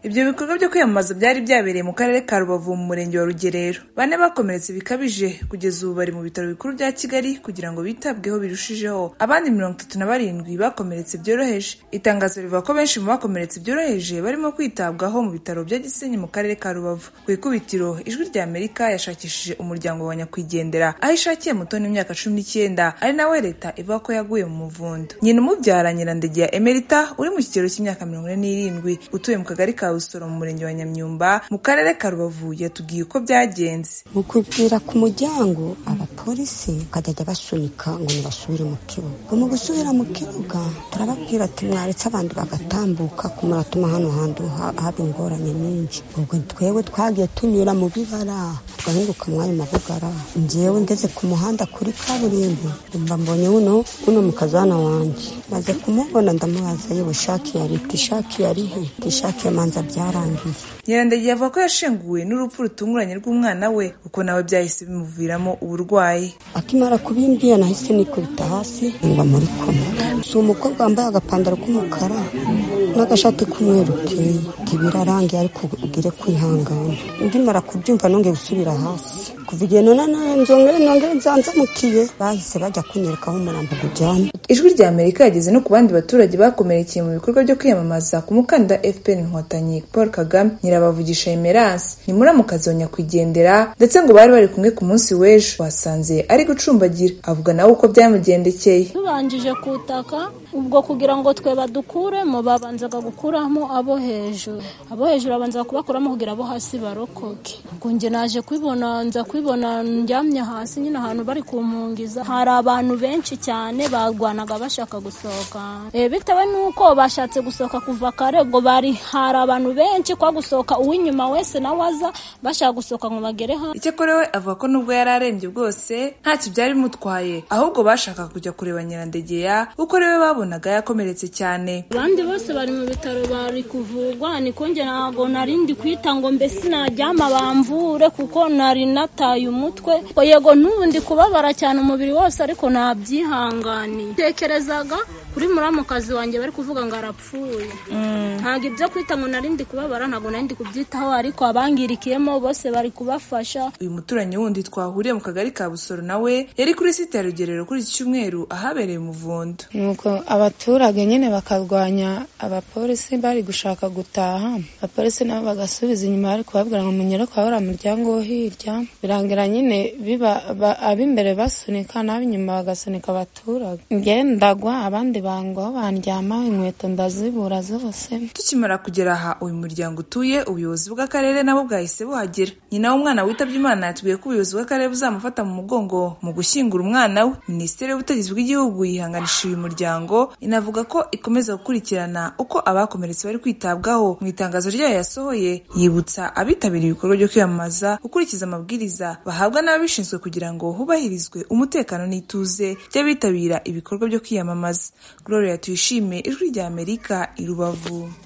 Ibyo bikorwa byo kwiyamamaza byari byabereye mu Karere ka Rubavu mu Murenge wa Rugerero bane bakomeretse bikabije kugeza ubu bari mu bitaro bikuru bya Kigali kugira ngo bitabweho birushijeho abandi mirongo itatu na barindwi bakomeretse byoroheje itangazo rivuga ko benshi mu bakomeretse byoroheje barimo kwitabwaho mu bitaro bya Gisenyi mu Karere ka Rubavu ku ikubitiro ijwi rya Amerika yashakishije umuryango wa nyakwigendera aho ishakiye mutoni w'imyaka cumi n'icyenda ari nawe leta ivuga ko yaguye mu muvundo nyina umubyara Nyirandegeya Emerita uri mu kigero cy'imyaka mirongo ine n'irindwi utuye mu kagari ka Busoro mu murenge wa Nyamyumba mu karere ka Rubavu yatubwiye uko byagenze mu kubwira ku muryango abapolisi bakajya basunika ngo ntibasubire mu kibuga mu gusubira mu kibuga turababwira ati mwaretse abandi bagatambuka kumuratuma hano hantu haba ingorane nyinshi ubwo twewe twagiye tunyura mu bibara twahinduka muri ayo mabugara njyewe ngeze ku muhanda kuri kaburimbo mba mbonye uno uno mukazana wanjye maze kumubona ndamubaza yewe shaki yari tishaki yarihe tishaki yamanza byarangiye Nyirandegiye avuga ko yashenguwe n'urupfu rutunguranye rw'umwana we kuko nawe byahise bimuviramo uburwayi akimara kubimbwira nahise nikubita hasi ngwa muri koma si umukobwa wambaye agapantaro k'umukara n'agashati k'umweru uteye birarangiye ariko ubwire kwihangana ndimara kubyumva nongeye gusubira hasi kuva igihe none nongeye nongeye nzanzamukiye bahise bajya kunyereka aho umurambo ujyanye ijwi rya amerika yageze no ku bandi baturage bakomerekeye mu bikorwa byo kwiyamamaza ku mukandida fpr inkotanyi paul kagame nyirabavugisha emerance ni muramukazi wa nyakwigendera ndetse ngo bari bari kumwe ku munsi w'ejo basanze ari gucumbagira avuga nawe uko byamugendekeye tubanjije kutaka ubwo kugira ngo twe badukuremo babanzaga gukuramo abo hejuru abo hejuru babanza kubakuramo kugira abo hasi barokoke ubwo njye naje kwibona nza kwibona njyamye hasi nyine ahantu bari kumpungiza hari abantu benshi cyane barwanaga bashaka gusohoka bitewe n'uko bashatse gusohoka kuva kare ubwo bari hari abantu benshi kwa gusohoka uw'inyuma wese nawe aza bashaka gusohoka ngo bagere hano icyakora we avuga ko nubwo yari arembye bwose ntacyo byari bimutwaye ahubwo bashakaga kujya kureba nyirandegeya kuko ari we babonaga yakomeretse cyane abandi bose bari mu bitaro bari kuvurwa niko njye ntabwo narindi kwita ngo mbese naryama bamvure kuko nari nataye umutwe yego n'ubundi kubabara cyane umubiri wose ariko ntabyihanganiye tekerezaga kuri muramukazi wanjye bari kuvuga ngo arapfuye ntabwo ibyo kwita ngo narindi kubabara ntabwo narindi kubyitaho ariko abangirikiyemo bose bari kubafasha uyu muturanyi wundi twahuriye mu kagari ka busoro nawe yari kuri site ya rugerero kuri iki cyumweru ahabereye umuvundo nuko abaturage nyine bakarwanya abapolisi bari gushaka gutaha abapolisi nabo bagasubiza inyuma bari kubabwira ngo munyere kwa uriya muryango wo hirya birangira nyine biba ba- ab'imbere basunika n'ab'inyuma bagasunika abaturage ngendagwa abandi bangwaho bandyama inkweto ndazibura zose tukimara kugera aha uyu muryango utuye ubuyobozi bw'akarere nabo bwahise buhagera nyina w'umwana witabye imana yatubwiye ko ubuyobozi bw'akarere buzamufata mu mugongo mu gushyingura umwana we minisiteri y'ubutegetsi bw'igihugu yihanganishije uyu muryango inavuga ko ikomeza gukurikirana uko abakomeretse bari kwitabwaho mu itangazo ryayo yasohoye yibutsa abitabiriye ibikorwa byo kwiyamamaza gukurikiza amabwiriza bahabwa n'ababishinzwe kugira ngo hubahirizwe umutekano n'ituze by'abitabira ibikorwa byo kwiyamamaza gloria tuyishime ijwi rya amerika i rubavu